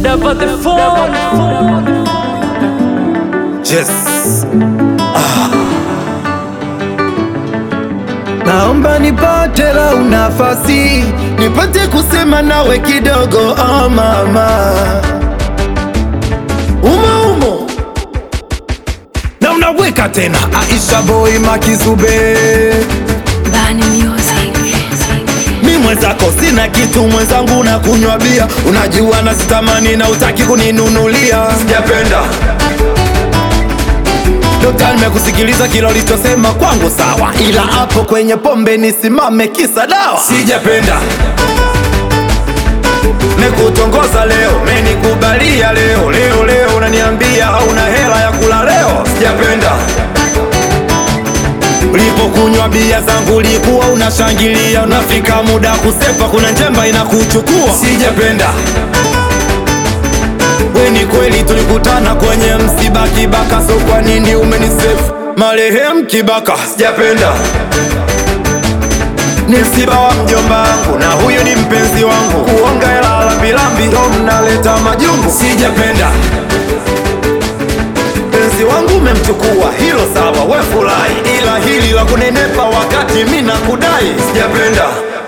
Double the phone. Yes. Naomba nipate lau nafasi nipate kusema nawe kidogo, oh mama, umo umo na unaweka tena Aisha boy Makizube, Bani Music. mi mwenzako sina kitu, mwenzangu na kunywa bia, unajua na sitamani na utaki kuninunulia, sijapenda Dokta, nimekusikiliza kila ulichosema kwangu sawa, ila hapo kwenye pombe nisimame kisa dawa, sijapenda Nikutongoza leo, menikubalia leo, leo leo unaniambia hauna hela ya kula leo, sijapenda Ulipokunywa bia zangu ulikuwa unashangilia, unafika muda kusepa, kuna njemba inakuchukua, sijapenda We ni kweli tulikutana kwenye msiba Kibaka, so kwa nini umenisefu marehemu Kibaka? Sijapenda ni msiba wa mjomba wangu na huyu ni mpenzi wangu, kuonga hela lambilambi ndo mnaleta majungu. Sijapenda mpenzi wangu umemchukua, hilo sawa, we furahi, ila hili la kunenepa wakati mi nakudai, sijapenda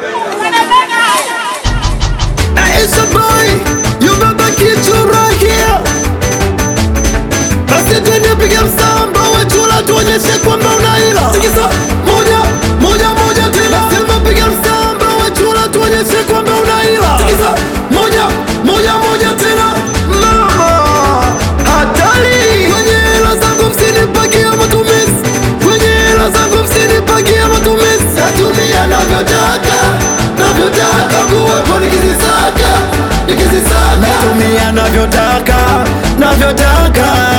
Aisha boy, you baba kitu right here. Basi twende piga msamba wechula tuonyeshe kwamba unaila. Sikiza moja moja moja tena. Sema piga msamba wechula tuonyeshe kwamba unaila. Sikiza moja moja moja tena. Mama hatari. Kwenye hela zangu msinipagie matumizi. Kwenye hela zangu msinipagie matumizi. Natumia navyotaka navyotaka kuwepo nikizisaka nikizisaka. Natumia navyotaka navyotaka